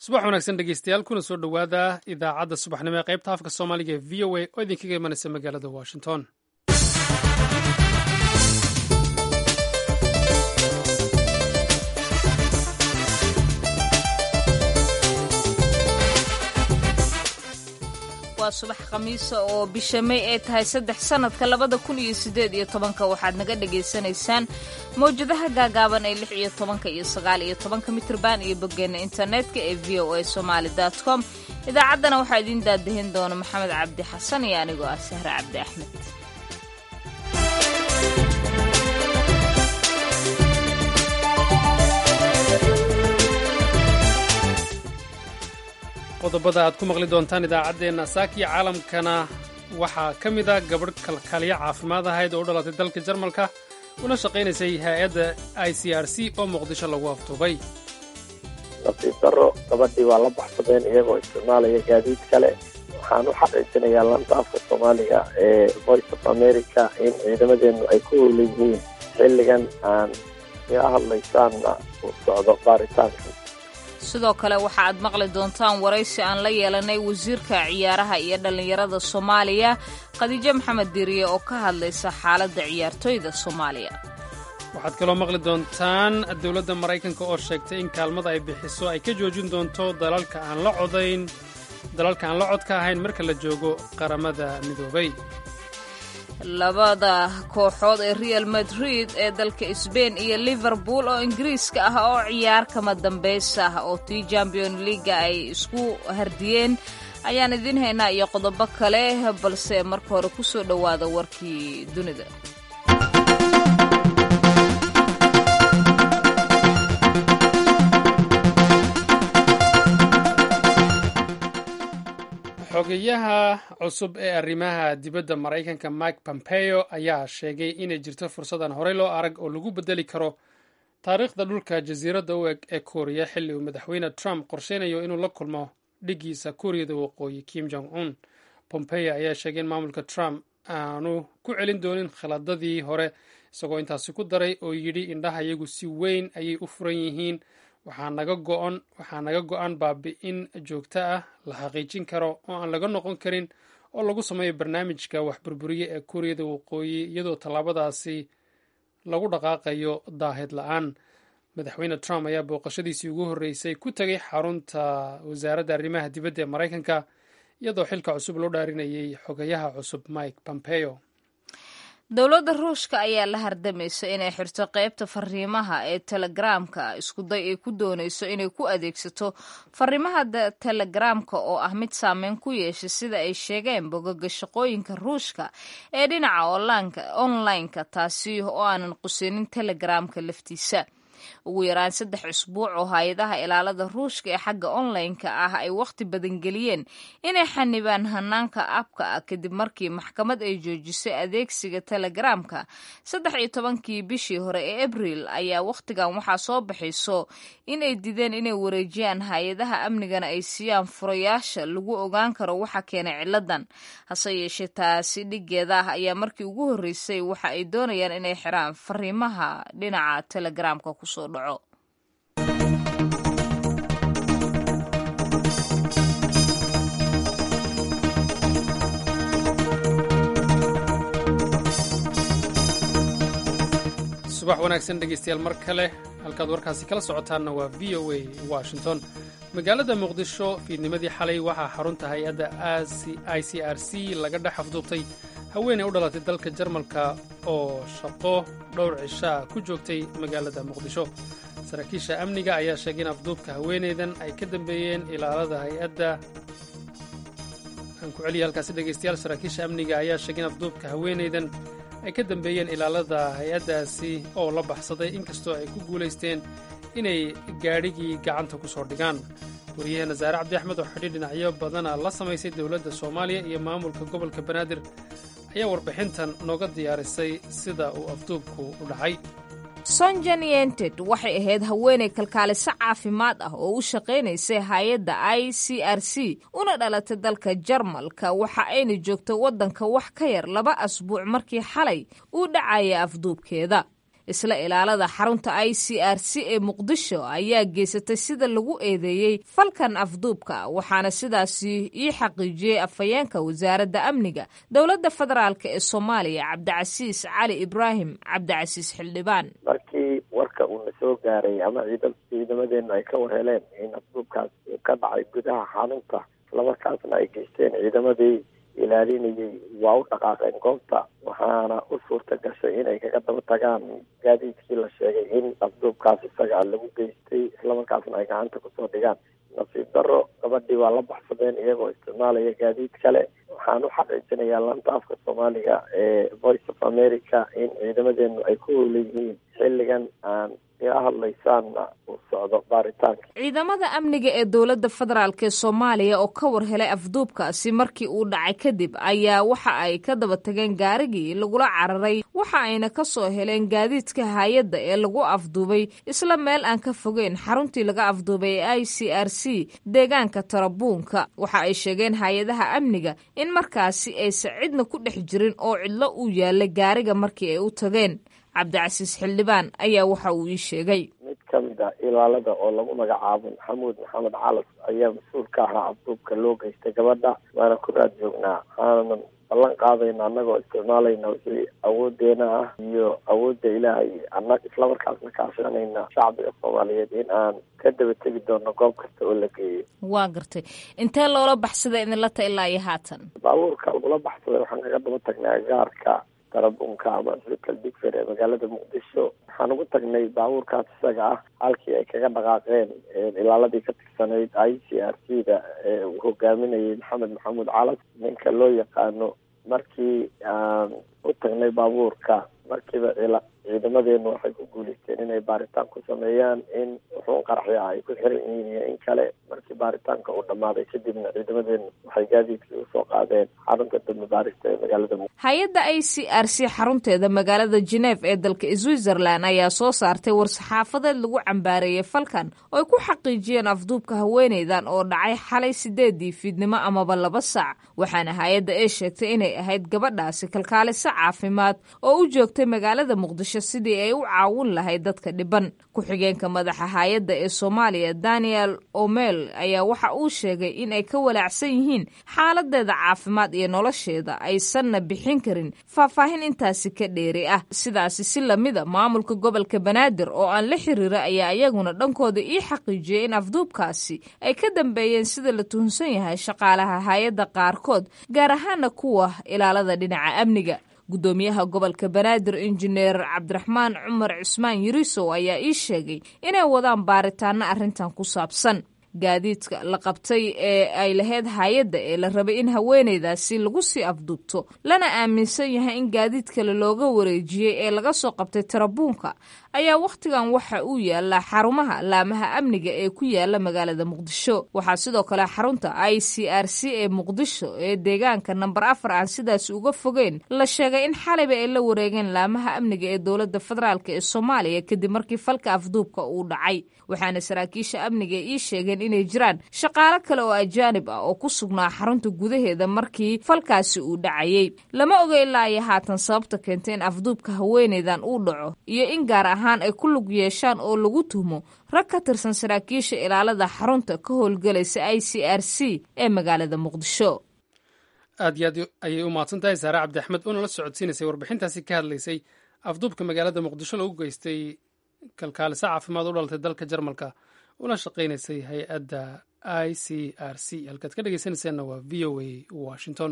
subax wanaagsan dhegeystayaal kuna soo dhowaada idaacadda subaxnimo ee qaybta afka soomaaliga ee v o a oo idinkaga imanaysa magaalada washington waa subax khamiisa oo bisha may ay tahay saddex sannadka labada kun iyo siddeed iyo tobanka waxaad naga dhagaysanaysaan mawjadaha gaagaaban ee lix iyo tobanka iyo sagaal iyo tobanka mitrban iyo boggeena internetka ee v o a somaali dot com idaacaddana waxaa idiin daadahin doona maxamed cabdi xasan iyo anigoo ah sahre cabdi axmed qodobada aad ku maqli doontaan idaacaddeenna saakiya caalamkana waxaa ka mid a gabadh kalkaaliyo caafimaad ahayd oo u dhalatay dalka jarmalka una shaqaynaysay hay-adda i c r c oo muqdisho lagu aftuubay nasiib darro gabadhii waa la baxsadeen iyagoo isticmaalaya gaadiid kale waxaan u xaqiijinayaa lanta afka soomaaliga ee voice of america in ciidamadeennu ay ku howlan yihiin xilligan aan ila hadlaysaanna uu socdo baaritaanka sidoo kale waxa aad maqli doontaan waraysi aan la yeelanay wasiirka ciyaaraha iyo dhallinyarada soomaaliya khadiijo maxamed diiriye oo ka hadlaysa xaaladda ciyaartoyda soomaaliya waxaad kaloo maqli doontaan dowladda maraykanka oo sheegtay in kaalmada ay bixiso ay ka joojin doonto dalalka aan la codayn dalalka aan la codka ahayn marka la joogo qaramada midoobay labada kooxood ee real madrid ee dalka sbain iyo liverpool oo ingiriiska ah oo ciyaar kama dambaysa ah oo tii champion leaga ay isku hardiyeen ayaan idiin haynaa iyo qodobo kale balse marka hore ku soo dhowaada warkii dunida xogeyaha cusub ee arrimaha dibadda maraykanka mike pompeo ayaa sheegay inay jirto fursadan horey loo arag oo lagu bedeli karo taariikhda dhulka jasiiradda u eg ee kooriya xilli uu madaxweyne trump qorsheynayo inuu la kulmo dhiggiisa kuuriyada waqooyi kim jong un pompeo ayaa sheegay in maamulka trump aanu ku celin doonin khiladadii hore isagoo intaasi ku daray oo yidhi indhaha iyagu si weyn ayay u furan yihiin waxaa naga go-an waxaa naga go-an baabi-in joogto ah la xaqiijin karo oo aan laga noqon karin oo lagu sameeyo barnaamijka wax burburiye ee kuuriyada waqooyi iyadoo tallaabadaasi lagu dhaqaaqayo daahid la-aan madaxweyne trump ayaa booqashadiisii ugu horreysay ku tegay xarunta wasaaradda arrimaha dibadda ee maraykanka iyadoo xilka cusub loo dhaarinayay xogayaha cusub mike pompeo dowladda ruushka ayaa la hardamaysa inay xirto qaybta fariimaha ee telegaraamka iskuday ay ku doonayso inay ku adeegsato fariimaha telegaraamka oo ah mid saameyn ku yeeshay sida ay sheegeen bogoga shaqooyinka ruushka ee dhinaca online-ka taasi oo aanan qusinin telegaraamka laftiisa ugu yaraan saddex usbuuc oo hay-adaha ilaalada ruushka ee xagga online-ka ah ay wakhti badan geliyeen inay xanibaan hanaanka abka ah kadib markii maxkamad ay joojisay adeegsiga telegaraamka saddex iyo tobankii bishii hore ee abriil ayaa wakhtigan waxaa soo baxayso inay dideen inay wareejiyaan hay-adaha amnigana ay siiyaan furayaasha lagu ogaan karo waxa keenay ciladan hase yeeshee taasi dhigeeda ah ayaa markii ugu horreysay waxa ay doonayaan inay xiraan fariimaha dhinaca telegaraamka kusoo dhaco subax wanaagsan dhegeystayaal mar kale halkaad warkaasi kala socotaanna waa v o a washington magaalada muqdisho fiidnimadii xalay waxaa xarunta hay-adda i c r c laga dhex afduubtay haweeney u dhalatay dalka jarmalka oo shaqo dhowr cishaa ku joogtay magaalada muqdisho saraakiisha amniga ayaa sheegay in afduubka haweeneydan ay ka dambeeyeen ilaalada hay-adda aan ku celiya halkaasi dhegeystayaal saraakiisha amniga ayaa sheegay in afduubka haweeneydan ay ka dambeeyeen ilaalada hay-addaasi oo la baxsaday inkastoo ay ku guulaysteen inay gaadhigii gacanta ku soo dhigaan wariyaheena saare cabdi axmed oo xidhiir dhinacyo badana la samaysay dowladda soomaaliya iyo maamulka gobolka banaadir ayaa warbixintan nooga diyaarisay sida uu afduubku u dhacay sonjan yented waxay ahayd haweenay kalkaaliso caafimaad ah oo u shaqaynaysay hay-adda i c r c una dhalatay dalka jarmalka waxa ayna joogtay waddanka wax ka yar laba asbuuc markii xalay uu dhacaya afduubkeeda isla ilaalada xarunta i c r c ee muqdisho ayaa geysatay sida lagu eedeeyey falkan afduubka waxaana sidaasi ii xaqiijiyey afhayeenka wasaaradda amniga dowladda federaalk ee soomaaliya cabdicasiis cali ibraahim cabdicasiis xildhibaan markii warka uuna soo gaaray ama ciida ciidamadeenu ay ka war heleen in afduubkaas uu ka dhacay gudaha xarunta islamarkaasna ay geysteen ciidamadii ilaalinayay waa u dhaqaaqeen goobta waxaana u suurta gashay inay kaga daba tagaan gaadiidkii la sheegay in afduubkaas isaga lagu geystay islamarkaasna ay gacanta kusoo dhigaan nasiib daro gabadhii waa la baxsadeen iyagoo isticmaalaya gaadiid kale waxaan u xaqiijinayaa laanta afka soomaaliga ee voice of america in ciidamadeenu ay ku howleyihiin xilligan aan ila hadlaysaanna uu socdo baaritaanka ciidamada amniga ee dowladda federaalk ee soomaaliya oo ka war helay afduubkaasi markii uu dhacay kadib ayaa waxa ay ka daba tageen gaarigii lagula cararay waxa ayna ka soo heleen gaadiidka hay-adda ee lagu afduubay isla meel aan ka fogeyn xaruntii laga afduubay ee i c r c deegaanka tarabuunka waxa ay sheegeen hay-adaha amniga in markaasi aysan cidna ku dhex jirin oo cidlo uu yaalay gaariga markii ay u tageen cabdicasiis xildhibaan ayaa waxa uu ii sheegay mid ka mid a ilaalada oo lagu magacaabo maxamuud maxamed calas ayaa mas-uul ka ahaa afduubka loo geystay gabadha waana ku raad joognaa waxaanan ballan qaadayna annagoo isticmaalayna wixii awoodeena ah iyo awoodda ilaahay ana islamarkaasna kaashanayna shacbiga soomaaliyeed in aan ka daba tegi doono goob kasta oo la geeyo waa gartay intee loola baxsada idinla ta ilaa iyo haatan baabuurka lagula baxsaday waxaan kaga daba tagnay gaarka tarabunka ama hospital digfer ee magaalada muqdisho waxaan ugu tagnay baabuurkaas isaga ah halkii ay kaga dhaqaaqeen ilaaladii ka tirsanayd i c r c da ee uu hogaaminayay maxamed maxamuud calas ninka loo yaqaano markii aan u tagnay baabuurka markiiba ciidamadeenu waxay ku guuleysteen inay baaritaan ku sameeyaan in wuxuun qaraxya ay ku xiran yihiin iyo in kale markii baaritaanka uu dhammaaday kadibna ciidamadeenu waxay gaadiidkii usoo qaadeen xarunta dambe baarista ee magaalada muqdisho hay-adda i c r c xarunteeda magaalada geneef ee dalka switzerland ayaa soo saartay war-saxaafadeed lagu cambaareeyey falkan oo ay ku xaqiijiyeen afduubka haweeneydan oo dhacay xalay sideedii fiidnimo amaba laba saac waxaana hay-adda ay sheegtay inay ahayd gabadhaasi kalkaaliso caafimaad oo u joogtay magaalada muqdisho sidii ay u caawin lahayd dadka dhiban ku-xigeenka madaxa hay-adda ee soomaaliya daniel omel ayaa waxa uu sheegay in ay ka walaacsan yihiin xaaladeeda caafimaad iyo nolosheeda aysanna bixin karin faahfaahin intaasi ka dheeri ah sidaasi si lamida maamulka gobolka banaadir oo aan la xiriira ayaa iyaguna dhankooda ii xaqiijiyey in afduubkaasi ay ka dambeeyeen sida la tuhunsan yahay shaqaalaha hay-adda qaarkood gaar ahaana kuwa ilaalada dhinaca amniga guddoomiyaha gobolka banaadir injineer cabdiraxmaan cumar cusmaan yirisow ayaa ii sheegay inay wadaan baaritaano arrintan ku saabsan gaadiidka la qabtay ee ay lahayd hay-adda ee la rabay in haweeneydaasi lagu sii afduubto lana aaminsan yahay in gaadiid kale looga wareejiyey ee laga soo qabtay tarabuunka ayaa wakhtigan waxa uu yaallaa xarumaha laamaha amniga ee ku yaala magaalada muqdisho waxaa sidoo kale xarunta i c r c ee muqdisho ee deegaanka namber afar aan sidaas uga fogeyn la sheegay in xalayba ay la wareegeen laamaha amniga ee dowladda federaalk ee soomaaliya kadib markii falka afduubka uu dhacay waxaana saraakiisha amniga ii sheegeen inay jiraan shaqaalo kale oo ajaanib ah oo ku sugnaa xarunta gudaheeda markii falkaasi uu dhacayey lama oga ilaa iyo haatan sababta keentay in afduubka haweeneydan uu dhaco iyo in gaar ahaan ay ku lug yeeshaan oo lagu tuhmo rag ka tirsan saraakiisha ilaalada xarunta ka howlgelaysa i c r c ee magaalada muqdisho aad iyo aad ayay u mahadsan tahay saare cabdi axmed oo nala socodsiinaysay warbixintaasi ka hadlaysay afduubka magaalada muqdisho lagu geystay kalkaaliso caafimaad u dhalatay dalka jarmalka una shaqaynaysay hay-adda i c r c halkaad ka dhegeysanaysaanna waa v o a washington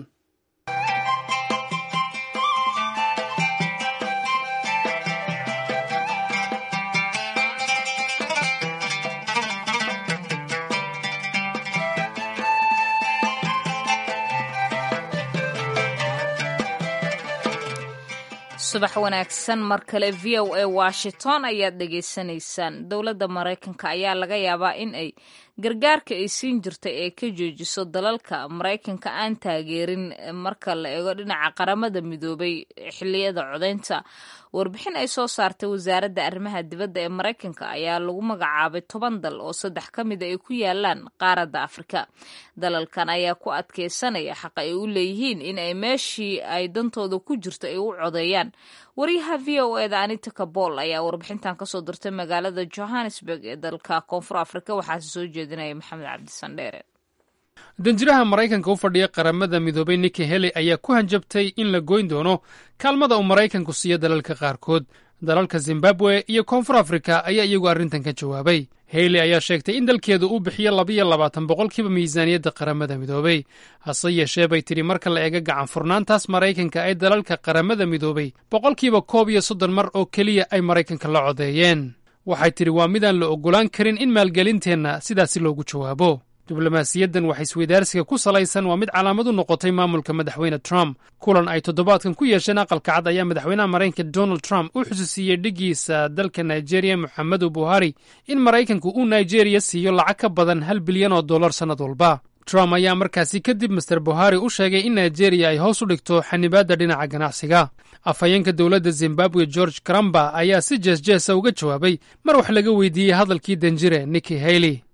subax wanaagsan mar kale v o a washington ayaad dhegaysanaysaan dowladda maraykanka ayaa laga yaabaa in ay gargaarka ay siin jirtay ee ka joojiso dalalka maraykanka aan taageerin marka la eego dhinaca qaramada midoobay xiliyada codeynta warbixin ay soo saartay wasaaradda arrimaha dibadda ee maraykanka ayaa lagu magacaabay toban dal oo saddex ka mida ay ku yaalaan qaaradda afrika dalalkan ayaa ku adkeysanaya xaq ay u leeyihiin in ay meeshii ay dantooda ku jirto ay u codeeyaan wariyaha v o eda anita kabol ayaa warbixintan kasoo dirtay magaalada johannesburg ee dalka koonfur afrika waxaase soo jeedinaya maxamed cabdisandheere danjiraha maraykanka u fadhiya qaramada midoobay niki heli ayaa ku hanjabtay in la goyn doono kaalmada uu maraykanku siiyo dalalka qaarkood dalalka zimbabwe iyo koonfur afrika ayaa iyagu arrintan ka jawaabay heyli ayaa sheegtay in dalkeedu uu bixiyo labayo labaatan boqolkiiba miisaaniyadda qaramada midoobay hase yeeshee bay tidhi marka la eega gacan furnaantaas maraykanka ee dalalka qaramada midoobay boqolkiiba koob iyo soddon mar oo keliya ay maraykanka la codeeyeen waxay tidhi waa midaan la oggolaan karin in maalgelinteenna sidaasi loogu jawaabo diblomaasiyaddan wax isweydaarsiga ku salaysan waa mid calaamad u noqotay maamulka madaxweyne trump kulan ay toddobaadkan ku yeesheen aqalka cad ayaa madaxweynaha maraykanka donald trump u xusuusiiyey dhigiisa dalka nigeria moxamedu buhari in maraykanku uu nigeriya siiyo lacag ka badan hal bilyan oo dollar sannad walba trump ayaa markaasi kadib master buhari u sheegay in nigeriya ay hoos u dhigto xanibaadda dhinaca ganacsiga afhayeenka dowladda zimbabwe george karamba ayaa si jeesjeesa uga jawaabay mar wax laga weydiiyey hadalkii danjire niki hayley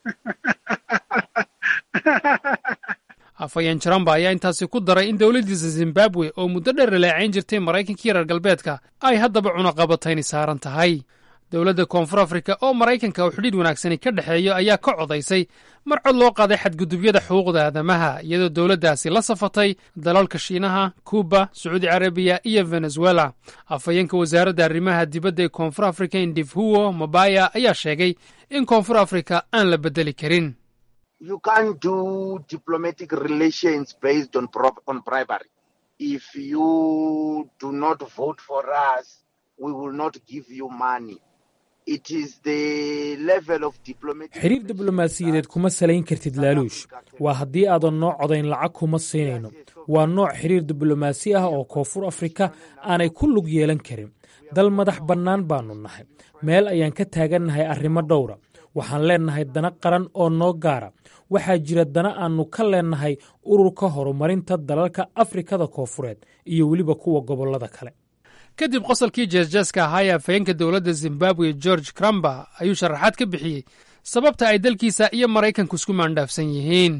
afhayeen jaramba ayaa intaasi ku daray in dowladdiisa zimbabwe oo muddo dheer raleecayn jirtay maraykankii reer galbeedka ay haddaba cunaqabatayni saaran tahay dowladda koonfur afrika oo maraykanka uu xidhiidh wanaagsani ka dhexeeyo ayaa ka codaysay mar cod loo qaaday xadgudubyada xuquuqda aadamaha iyadoo dowladdaasi la safatay dalalka shiinaha kuuba sacuudi carabiya iyo venezuela afhayeenka wasaaradda arrimaha dibadda ee koonfur afrika indifhuwo mabaya ayaa sheegay in koonfur afrika aan la beddeli karin you can't do diplomatic relations based on, on bribery. If you do not vote for us, we will not give you money. It is the level of diplomatic xiriir diblomaasiyadeed kuma salayn kartid laaluush waa haddii aadan noo codayn lacag kuma siinayno waa nooc xiriir diblomaasi ah oo koonfur afrika aanay ku lug yeelan karin dal madax bannaan baannu nahay meel ayaan ka taagannahay arrimo dhowra waxaan leennahay dana qaran oo noo gaara waxaa jira dana aannu ka leennahay ururka horumarinta dalalka afrikada koonfureed iyo weliba kuwa gobollada kale kadib qosolkii jeesjeeska ahaa ee afhayeenka dowladda zimbabwe george cramba ayuu sharaxaad ka bixiyey sababta ay dalkiisa iyo maraykanku isku maandhaafsan yihiin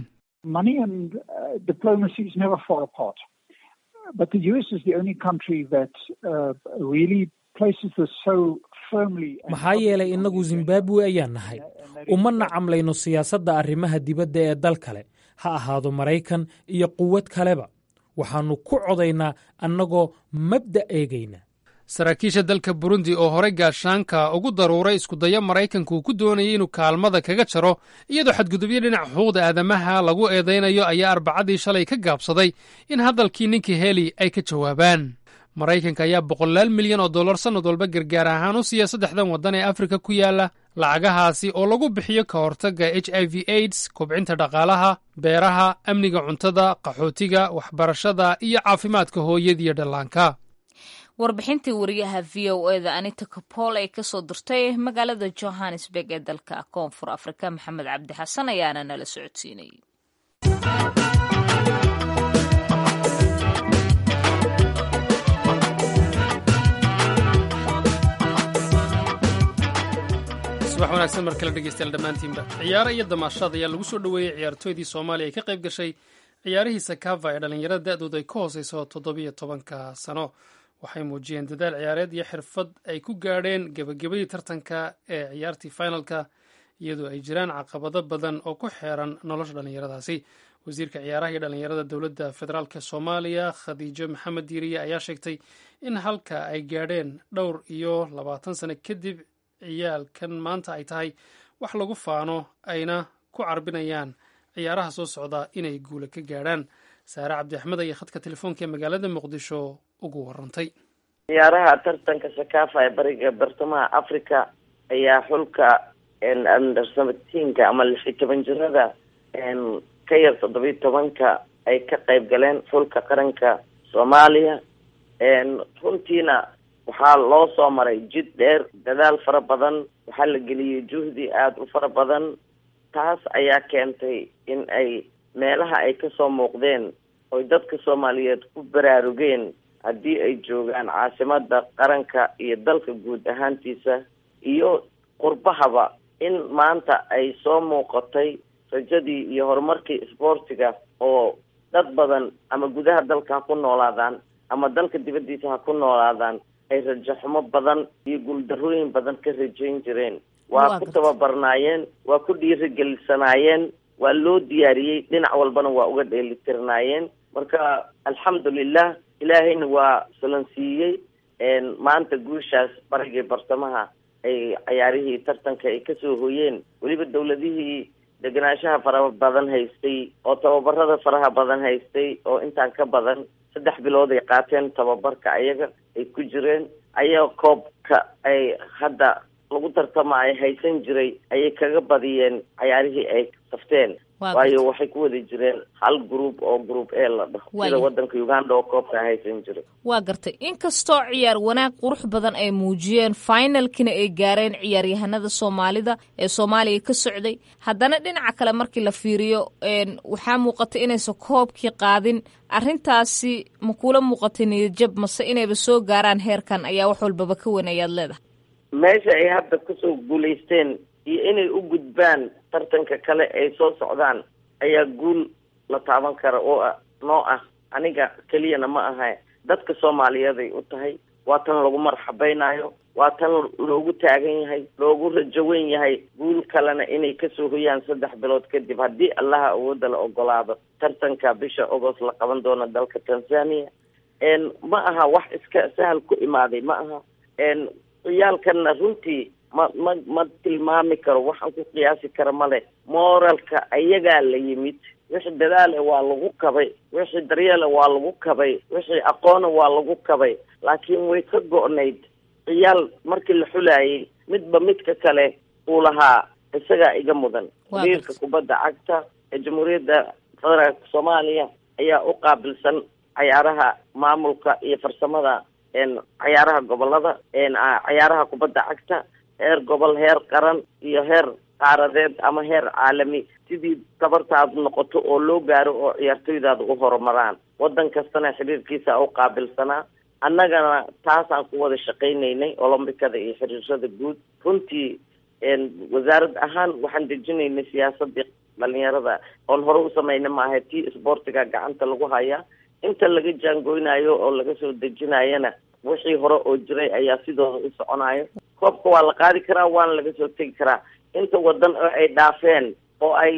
maxaa yeelay innagu zimbabwe ayaan nahay uma nacamlayno siyaasadda arrimaha dibadda ee dal kale ha ahaado maraykan iyo quwad kaleba waxaannu ku codaynaa annagoo mabda eegayna saraakiisha dalka burundi oo horey gaashaanka ugu daruuray iskudayo maraykanku uu ku doonayay inuu kaalmada kaga jaro iyadoo xadgudubyo dhinaca xuquuqda aadamaha lagu eedaynayo ayaa arbacadii shalay ka gaabsaday in hadalkii ninkii heli ay ka jawaabaan maraykanka ayaa boqolaal milyan oo dollar sannad walba gargaar ahaan u siiya saddexdan waddan ee afrika ku yaala lacagahaasi oo lagu bixiyo ka hortagga h i v aids kobcinta dhaqaalaha beeraha amniga cuntada qaxootiga waxbarashada iyo caafimaadka hooyadiiyo dhallaanka warbixintii wariyaha v o eda anita kapol ay kasoo dirtay magaalada johannesburg ee dalka koonfur afrika maxamed cabdi xasan ayaana nala socodsiinayay subax wanaagsan mar kale dhegeystayaal dhammaantiinba ciyaaro iyo damaashaad ayaa lagu soo dhoweeyey ciyaartooydii soomaaliya ay ka qayb gashay ciyaarihii sakava ee dhallinyarada da-dooda ay ka hooseyso toddobiyo tobanka sano waxay muujiyeen dadaal ciyaareed iyo xirfad ay ku gaadheen gebagabadii tartanka ee ciyaartii finalka iyadoo ay jiraan caqabado badan oo ku xeeran nolosha dhallinyaradaasi wasiirka ciyaaraha iyo dhallinyarada dowladda federaalk soomaaliya khadiijo maxamed diiriye ayaa sheegtay in halka ay gaadheen dhowr iyo labaatan sano kadib ciyaalkan maanta ay tahay wax lagu faano ayna ku carbinayaan ciyaaraha soo socda inay guula ka gaadhaan saare cabdi axmed ayaa khadka telefoonka ee magaalada muqdisho ugu warantay ciyaaraha tartanka sakafa ee bariga bartamaha africa ayaa xulka under seventeenka ama lix iyo toban jirada ka yar toddobiyo tobanka ay ka qayb galeen xulka qaranka soomaaliya runtiina waxaa loo soo maray jid dheer dadaal fara badan waxaa la geliyey juhdi aada u fara badan taas ayaa keentay in ay meelaha ay kasoo muuqdeen oy dadka soomaaliyeed ku baraarugeen haddii ay joogaan caasimada qaranka iyo dalka guud ahaantiisa iyo qurbahaba in maanta ay soo muuqatay rajadii iyo horumarkii isboortiga oo dad badan ama gudaha dalka ha ku noolaadaan ama dalka dibaddiisa ha ku noolaadaan ay rajaxumo badan iyo guuldarrooyin badan ka rajayn jireen waa ku tababarnaayeen waa ku dhiirigelisanaayeen waa loo diyaariyey dhinac walbana waa uga dheelitirnaayeen marka alxamdulilah ilaahayna waa salansiiyey maanta guushaas barigii bartamaha ay cayaarihii tartanka ay kasoo hoyeen weliba dawladihii degenaanshaha faraha badan haystay oo tababarada faraha badan haystay oo intaan ka badan saddex bilood ay qaateen tababarka ayaga ay ku jireen ayaa koobka ay hadda lagu tartama ay haysan jiray ayay kaga badiyeen cayaarihii ay safteen waayo waxay ku wada jireen hal group oo group e la dhaho sida wadanka uganda oo koobka haysan jiray waa gartay inkastoo ciyaar wanaag qurux badan ay muujiyeen finalkina ay gaareen ciyaaryahanada soomaalida ee soomaaliya ka socday haddana dhinaca kale markii la fiiriyo waxaa muuqatay inaysan koobkii qaadin arrintaasi ma kuula muuqatay niyadjab mase inayba soo gaaraan heerkan ayaa wax walbaba ka weyn ayaad leedahay meesha ay hadda kusoo guulaysteen iyo inay u gudbaan tartanka kale ay soo socdaan ayaa guul la taaban kara oo ah noo ah aniga keliyana ma aha dadka soomaaliyeeday u tahay waa tan lagu marxabaynayo waa tan loogu taagan yahay loogu rajawen yahay guul kalena inay kasoo hoyaan saddex bilood kadib haddii allaha awoodda la ogolaado tartanka bisha agost la qaban doono dalka tanzania ma aha wax iska sahal ku imaaday ma aha ciyaalkana runtii ma ma ma tilmaami karo waxaan ku qiyaasi kara male moralka ayagaa la yimid wixii dadaale waa lagu kabay wixii daryeele waa lagu kabay wixii aqoona waa lagu kabay laakiin way ka go-nayd ciyaal markii la xulaayay midba midka kale uu lahaa isagaa iga mudan xiriirka kubadda cagta ee jamhuuriyadda federaalka soomaaliya ayaa u qaabilsan cayaaraha maamulka iyo farsamada cayaaraha gobolada cayaaraha kubadda cagta heer gobol heer qaran iyo heer qaaradeed ama heer caalami sidii tabartaadu noqoto oo loo gaaro oo ciyaartoydaada u horumaraan waddan kastana xiriirkiisa u qaabilsanaa annagana taasaan ku wada shaqaynaynay olombikada iyo xiriirada guud runtii wasaarad ahaan waxaan dejinaynay siyaasadii dhalinyarada oon hore u samayna maaha tii isboortiga gacanta lagu hayaa inta laga jaangoynayo oo laga soo dejinayana wixii hore oo jiray ayaa sidooda u soconayo koobka waa la qaadi karaa waana laga soo tegi karaa inta wadan oo ay dhaafeen oo ay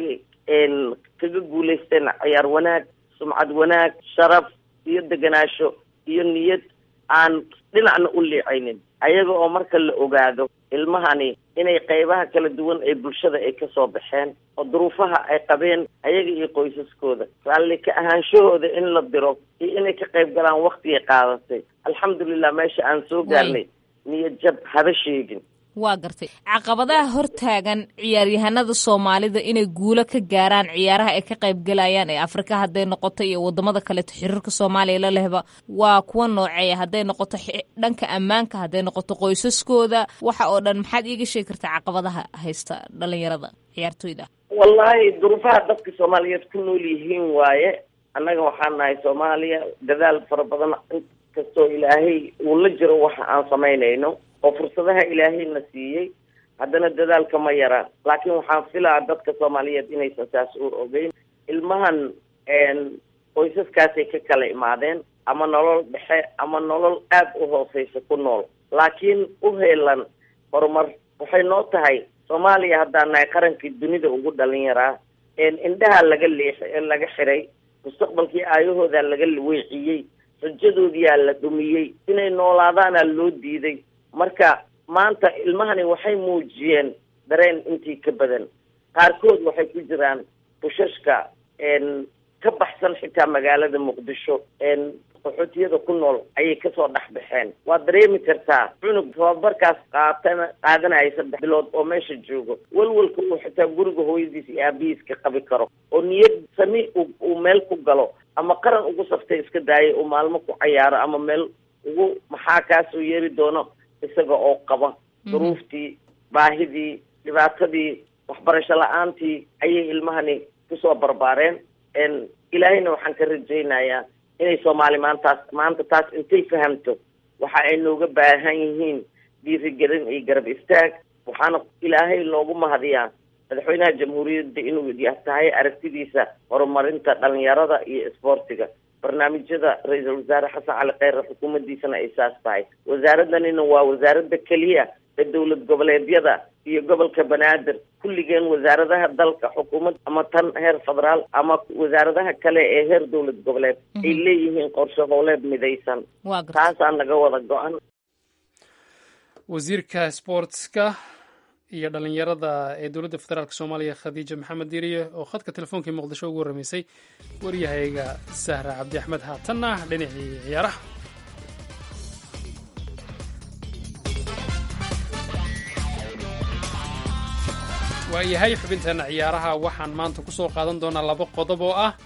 kaga guulaysteen ciyaar wanaag sumcad wanaag sharaf iyo deganaasho iyo niyad aan dhinacna u liicaynin ayaga oo marka la ogaado ilmahani inay qaybaha kala duwan ee bulshada ay kasoo baxeen oo duruufaha ay qabeen ayaga iyo qoysaskooda raalli ka ahaanshahooda in la diro iyo inay ka qayb galaan waktigay qaadatay alxamdulilah meesha aan soo gaarnay niyad jab haba sheegin waa gartay caqabadaha hortaagan ciyaaryahanada soomaalida inay guulo ka gaaraan ciyaaraha ay ka qaybgalayaan ee afrika hadday noqoto iyo wadamada kaleeto xiriirka soomaaliya la lehba waa kuwa nooceeya hadday noqoto dhanka ammaanka hadday noqoto qoysaskooda waxa oo dhan maxaad iiga sheegi kartaa caqabadaha haysta dhalinyarada ciyaartoyda wallahi duruufaha dadka soomaaliyeed ku nool yihiin waaye annaga waxaan nahay soomaaliya dadaal fara badan inkastoo ilaahay uu la jiro waxa aan samaynayno oo fursadaha ilaahayna siiyey haddana dadaalka ma yaraan laakiin waxaan filaa dadka soomaaliyeed inaysan saas u ogeyn ilmahan qoysaskaasay ka kala imaadeen ama nolol dhexe ama nolol aada u hooseysa ku nool laakiin u heelan horumar waxay noo tahay soomaaliya haddaan nahay qarankii dunida ugu dhalin yaraa indhaha laga leex laga xiray mustaqbalkii aayahooda laga weeciyey rajadoodiyaa la dhumiyey inay noolaadaana loo diiday marka maanta ilmahani waxay muujiyeen dareen intii ka badan qaarkood waxay ku jiraan bushashka ka baxsan xitaa magaalada muqdisho qaxootiyada ku nool ayay kasoo dhex baxeen waad dareemi kartaa cunug tababarkaas qaatana qaadanaya saddex bilood oo meesha joogo walwalka uu xitaa guriga hooyadiis iyo aabihiis ka qabi karo oo niyad sami uu meel ku galo ama qaran ugu saftay iska daayay uu maalmo ku cayaaro ama meel ugu maxaa kaasoo yeeri doono isaga oo qaba duruuftii baahidii dhibaatadii waxbarasho la-aantii ayay ilmahani kusoo barbaareen ilaahayna waxaan ka rajaynayaa inay soomaali maantaas maanta taas intay fahamto waxa ay nooga baahan yihiin dhiirigelin iyo garab istaag waxaana ilaahay loogu mahadiyaa madaxweynaha jamhuuriyadda inuu tahay aragtidiisa horumarinta dhalinyarada iyo isboortiga barnaamijyada ra-iisul wasaare xasan cali kheyre xukuumaddiisana ay saas tahay wasaaraddanina waa wasaaradda keliya ee dowlad goboleedyada iyo gobolka banaadir kulligeen wasaaradaha dalka xukuumad ama tan heer federaal ama wasaaradaha kale ee heer dowlad goboleed ay leeyihiin qorshe howleed midaysan taasaa naga wada go-an wasiirka sportska iyo dhalinyarada ee dowladda federaalk soomaaliya khadiija maxamed diiriye oo khadka telefoonkai muqdisho ugu warramaysay waryahayga sahra cabdi axmed haatanna dhinacii ciyaaraha waayahay xubinteena ciyaaraha waxaan maanta ku soo qaadan doonaa laba qodob oo ah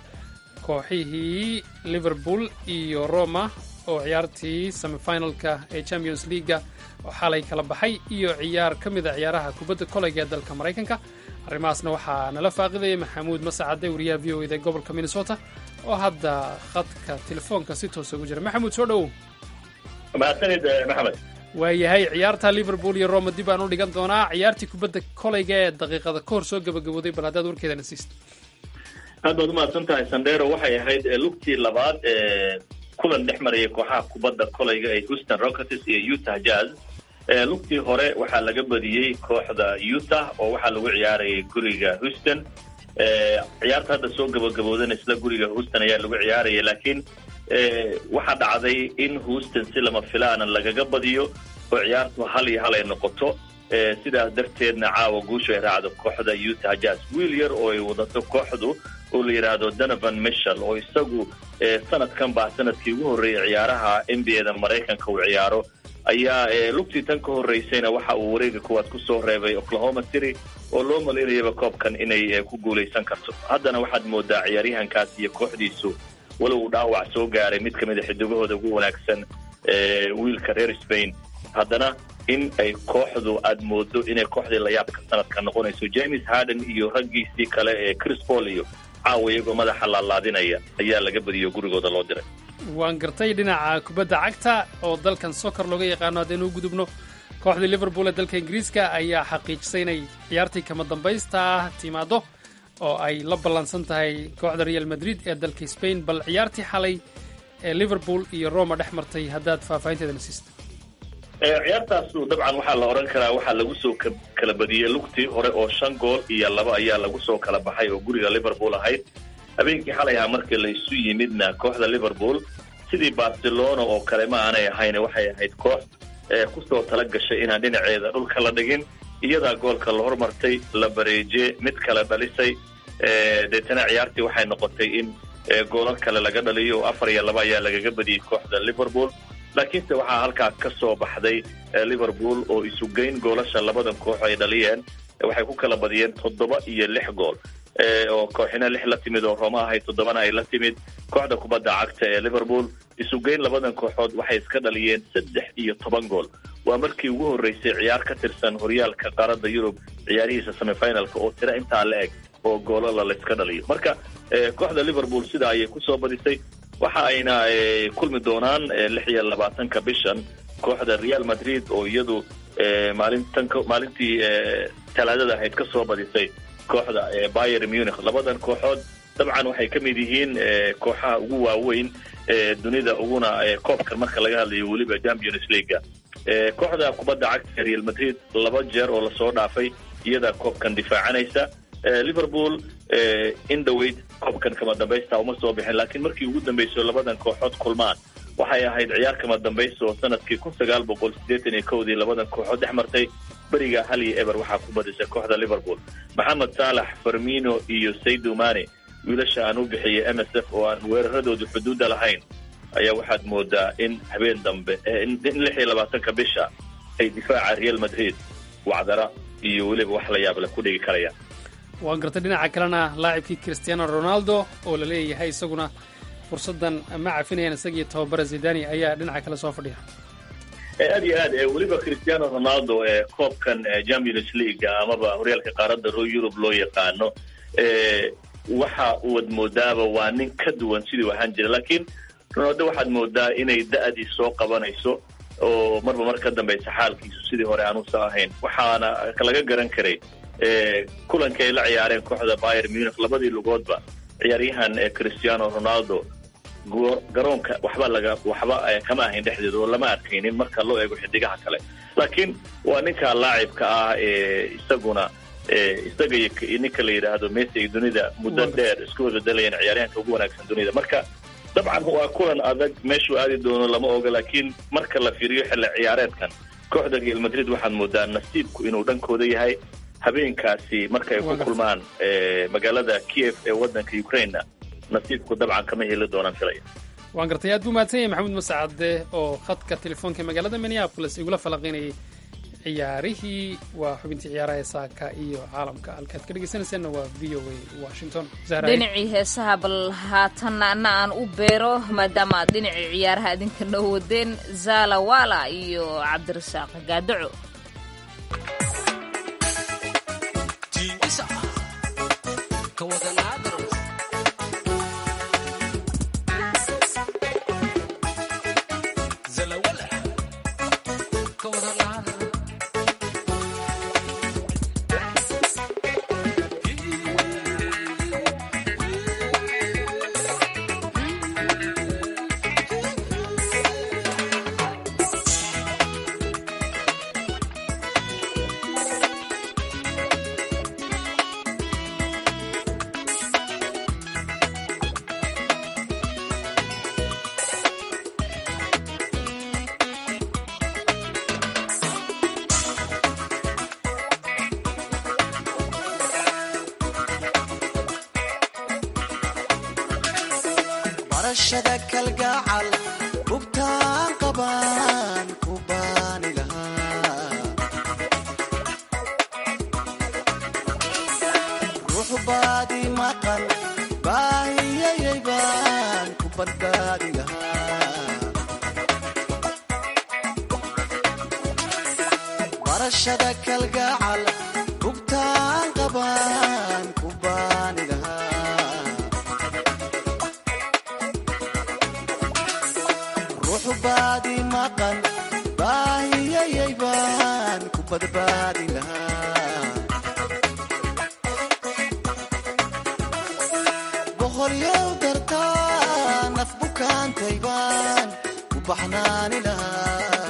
kooxihii liverpool iyo roma oo ciyaartii semifinalka ee champions leaga oo xalay kala baxay iyo ciyaar ka mid a ciyaaraha kubadda koleyga ee dalka maraykanka arrimahaasna waxaa nala faaqidaya maxamuud masacade wariyaha v o eda gobolka minnesota oo hadda khadka telefoonka si toosa ugu jira maxamuud soo dhowow mahadsanid maxamed waayahay ciyaarta liverpool iyo roma dib aan u dhigan doonaa ciyaartii kubadda koleyga ee daqiiqada ka hor soo gabagabooday bal haddaad warkeedana siista aad baad umahadsan tahay sandero waxay ahayd lugtii labaad ee kulan dhex maraya kooxaha kubadda koleyga ee houston rockets iyo utah jazz lugtii hore waxaa laga badiyey kooxda utah oo waxaa lagu ciyaarayay guriga houston ciyaarta hadda soo gabagaboodana isla guriga houston ayaa lagu ciyaaraya laakiin waxaa dhacday in houston si lama filaana lagaga badiyo oo ciyaartu hal iyo hal ay noqoto sidaas darteedna caawa guushu ay raacdo kooxda utah jazz wiil yar oo ay wadato kooxdu oo la yidhaahdo donovan michel oo isagu sanadkan baa sanadkii ugu horreeyay ciyaaraha n b a da maraykanka uu ciyaaro ayaa lugtii tan ka horreysayna waxa uu wareega kuwaad kusoo reebay oklahoma city oo loo malaynayaba koobkan inay ku guulaysan karto haddana waxaad moodaa ciyaaryahankaas iyo kooxdiisu walow uu dhaawac soo gaaray mid ka mid a xidigahooda ugu wanaagsan wiilka reer spain haddana in ay kooxdu aad moodo inay kooxdii layaabka sanadka noqonayso james harden iyo raggiisii kale ee chris paul iyo caawa iyagoo madaxa laalaadinaya ayaa laga badiyo gurigooda loo diray waan gartay dhinaca kubadda cagta oo dalkan soccer looga yaqaano haddaynu u gudubno kooxdii liverpool ee dalka ingiriiska ayaa xaqiijisay inay ciyaartii kama dambaysta ah timaado oo ay la ballansan tahay kooxda real madrid ee dalka spain bal ciyaartii xalay ee liverpool iyo roma dhex martay haddaad faahfaahinteedana siista ciyaartaasu dabcan waxaa la odhan karaa waxaa lagu soo kala badiyey lugtii hore oo shan gool iyo laba ayaa lagu soo kala baxay oo guriga liverpool ahayd habeenkii xalay ahaa markii la isu yimidna kooxda liverpool sidii barcelona oo kale ma aanay ahayn waxay ahayd koox kusoo tala gashay inaan dhinaceeda dhulka la dhigin iyadaa goolka la hormartay la bareeje mid kale dhalisay deetana ciyaartii waxay noqotay in goolal kale laga dhaliyo oo afar iyo laba ayaa lagaga badiyey kooxda liverpool laakiinse waxaa halkaa ka soo baxday liverpool oo isugeyn goolasha labadan koox ay dhaliyeen waxay ku kala badiyeen toddoba iyo lix gool oo kooxina lix la timid oo roma ahayd toddobana ay la timid kooxda kubadda cagta ee liverpool isugeyn labadan kooxood waxay iska dhaliyeen saddex iyo toban gool waa markii ugu horreysay ciyaar ka tirsan horyaalka qaaradda yurub ciyaarihiisa semifinalka oo tiro intaa la eg oo goolala la iska dhaliyo marka kooxda liverpool sidaa ayay kusoo badisay waxa ayna kulmi doonaan lix iyo labaatanka bishan kooxda real madrid oo iyadu maalintan maalintii talaadada ahayd ka soo badisay kooxda bayer munich labadan kooxood dabcan waxay ka mid yihiin kooxaha ugu waaweyn dunida uguna koobkan marka laga hadlayo weliba champions leaga kooxda kubadda cagta real madrid laba jeer oo lasoo dhaafay iyadaa koobkan difaacanaysa liverpool in dhoweyd koobkan kama dambaysta uma soo bixin laakiin markii ugu dambayso labadan kooxood kulmaan waxay ahayd ciyaar kama dambaysta oo sanadkii kun sagaal boqol siddeetan iyo kowdii labadan kooxood dhex martay beriga hal iyo eber waxaa ku badisay kooxda liverpool maxamed saalax farmino iyo saydu mane wiilasha aan u bixiyay m s f oo aan weeraradoodu xuduudda lahayn ayaa waxaad moodaa in habeen dambe in lix iyo labaatanka bisha ay difaaca real madrid wacdara iyo weliba wax la yaable ku dhigi karayaan waan gartay dhinaca kalena laacibkii cristiano ronaldo oo la leeyahay isaguna fursaddan ma cafinayaan isagii tababara zidani ayaa dhinaca kale soo fadhiya aad iyo aad weliba cristiano ronaldo ee koobkan champions league amaba horyaalka qaaradda yurub loo yaqaano waxa uad moodaaba waa nin ka duwan sidii ahaan jira laakiin ronaldo waxaad moodaa inay da-dii soo qabanayso oo marba mar ka dambaysa xaalkiisu sidii hore aanusa ahayn waxaana laga garan karay kulankii ay la ciyaareen kooxda bayer munich labadii lugoodba ciyaaryahan cristiano ronaldo garoonka waxba laga waxba kama ahayn dhexdeeda oo lama arkaynin marka loo eego xidigaha kale laakiin waa ninka laacibka ah ee isaguna isaga iyo ninka la yidhaahdo messi ay dunida muddo dheer isku bedelayeen ciyaaryahanka ugu wanaagsan dunida marka dabcan waa kulan adag meeshuu aadi doono lama oga laakiin marka la fiiriyo xilli ciyaareedkan kooxda real madrid waxaad moodaa nasiibku inuu dhankooda yahay habeenkaasi marka ay ku kulmaan magaalada kiev ee wadanka ukrainena nasiibku dabcan kama heli doonaan filaya waan gartay aad buu mahadsan yahay maxamuud mascade oo khadka telefoonka magaalada minneapolis igula falanqaynayay ciyaarihii waa xubintii ciyaaraha ee saaka iyo caalamka halkaad ka dhegeysanaysaanna waa v o a washington dhinacii heesaha bal haatanna anna aan u beero maadaama aad dhinacii ciyaaraha idinka noo wadeen zala wala iyo cabdirasaaq gaadaco barashada kalgacal hubtaan qabaan ku baani lahaa ruux baadi maqan baahiyayay baan ku badbaadi lahaa barashada kalgacal hubtaan qabaan ku baani lahaa ruux baadi maqan baahiyayay baan ku badbaadi lahaa boqolyow dartaa naf bukaantay baan ku baxnaani lahaa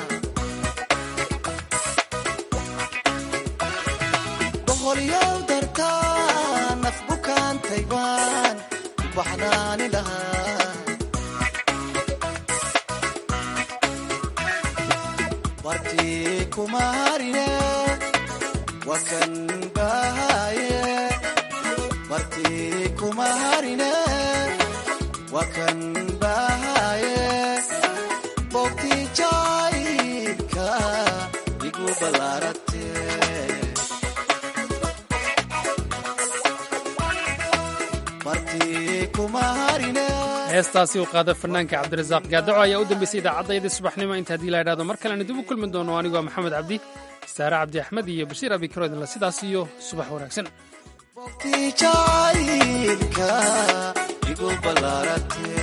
boqolyow dartaa naf bukaantay baan ku baxnaani lahaa wartii kuma harine wakan bahaye wartii kuma harine wakan bahaye bogtii jaayilka igu ballaarate wartii kuma harine heestaasi uu qaada fanaanka cabdirasaaq gaadaco ayaa u dambeysay idaacaddaydii subaxnimo inta haddii la idhahdo mar kalena dib u kulmi doono anigu waa maxamed cabdi saare cabdi axmed iyo bashiir abikaro idinla sidaas iyo subax wanaagsan bogtii jaayilka igu ballaarate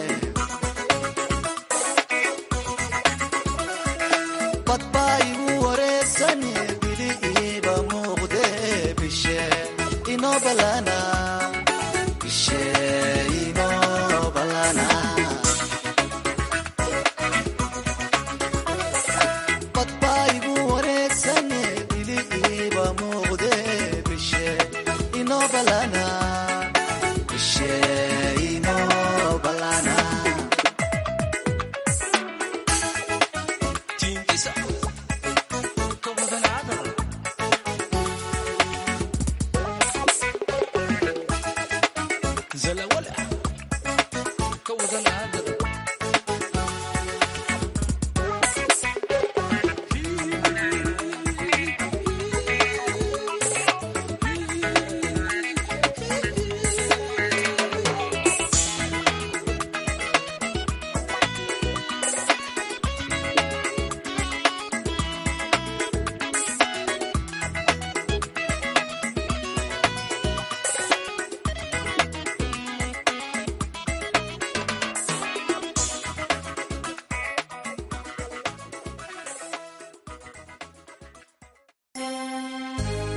badbaa igu wareegsane bili iiba muuqde bishe inoo ballana